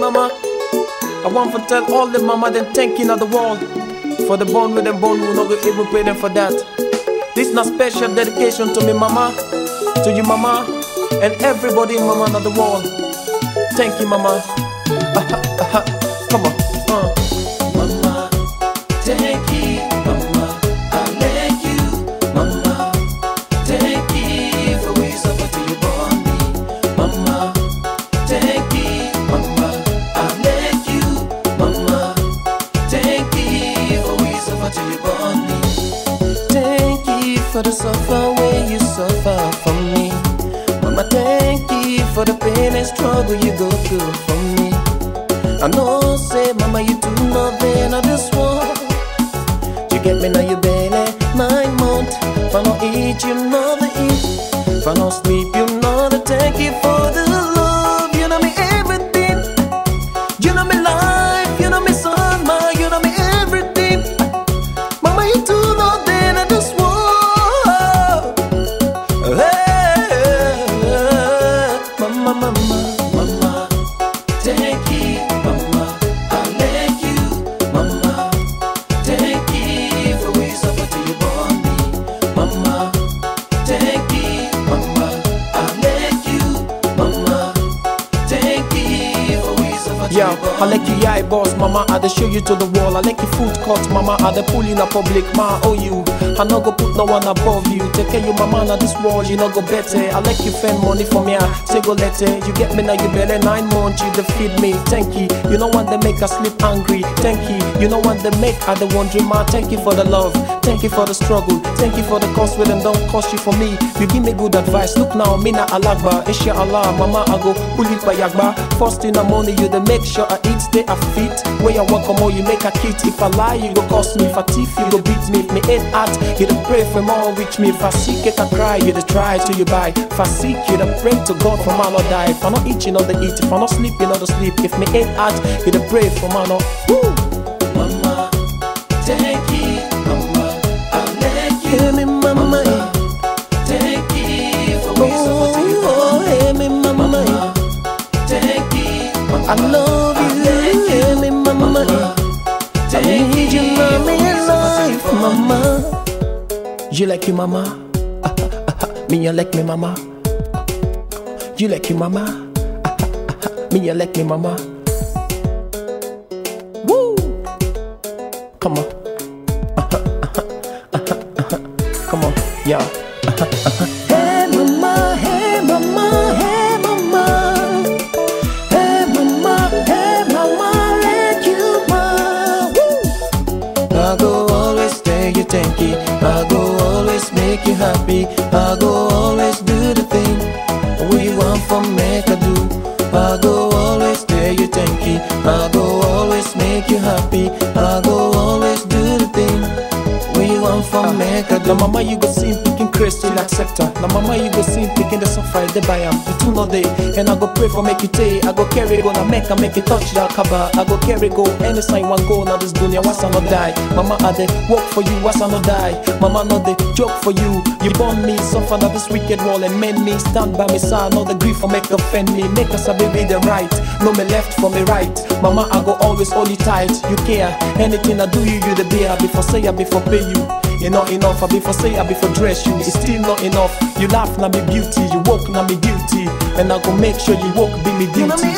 mama. I want to tell all the mama them thank you of the world for the bond with them bond we not go even pay them for that. This na special dedication to me mama, to you mama, and everybody in mama of the world. Thank you mama. Aha, aha. Come on. Uh. Mama, thank you, mama. I thank you, mama. Thank you for ways up until you born me, mama. Thank you, mama. I thank you, mama. Thank you for ways up until you born me. Thank you for the suffer way you suffer for me. Mama, thank you for the pain and struggle you go through for me. I know, say, Mama, you do nothing of this world. You get me now, you belly nine months. If I don't eat, you know the eat. If I don't sleep, you know the thank you for the love. You know me everything. You know me life. You know me son, ma. You know me everything. Mama, you do nothing of this world. Hey, mama, mama, mama. Thank you, mama. I thank you, mama. Thank you for ways up until you born me, mama. Thank you, mama. I thank you, mama. Thank you for ways up until Yeah, you born I like you, yeah, boss, mama. I dey show you to the wall. I like your food cut, mama. I dey pull in a public, ma. Oh, you. I no go put no one above you. Take care you, mama. Now this world, you no go better. I like you spend money for me. I say go letter. You get me now, you better nine months. You dey feed me. Thank you. You know what they make us sleep angry. Thank you. You know what they make I the wondering, ma. Thank you for the love. Thank you for the struggle. Thank you for the cost with them. Don't cost you for me. You give me good advice. Look now, me na alagba. Inshallah, mama, I go pull it by yagba. First in the morning, you dey make sure I eat, stay a fit. Where you walk more, you make a kit. If I lie, you go cost me. If I thief, you go beat me. If me ain't at, you dey pray for more reach me. If I seek, it I cry, you dey try till you buy. If I seek, you dey pray to God for man or die. If I not eat, you know the eat. If I not sleep, you know the sleep. If me ain't at, you dey pray for man or. Woo! Mama, thank you, mama. I thank you, Hear me, mama. thank you for ways up until you born Oh, hear me, mama. Mama, thank you, mama. I love you. Hear me, mama. I need you, mommy, in life, mama. You like you, mama? Me, you like me, mama? You like you, mama? Me, you like me, mama? Woo! Come on. Come on, yeah. Hey, mama, hey, mama, hey, mama. Hey mama, hey mama, let you ma. Woo! I go always stay you thank you. I go always make you happy. I go always do the thing we want from make I do. I go always stay you thank you. I go always make you happy. I go always do the thing we want from make I do. Now mama you go see him picking Chris till accept her. Now mama you go see him picking the suffer they buy am. The two no day, and I go pray for make you take. I go carry go now make I make you touch that cover. I go carry go any sign one go now this dunya once I no die. Mama I dey work for you once I no die. Mama no dey joke for you. You born me suffer now this wicked wall and mend me. Stand by me side, no the grief for make offend me. Make us a baby the right, no me left for me right. Mama I go always hold you tight. You care anything I do you you the beer before say I before pay you. You not enough, I before say I before dress you. It's still not enough. You laugh na me beauty, you walk na me duty, and I go make sure you walk be me You know duty. me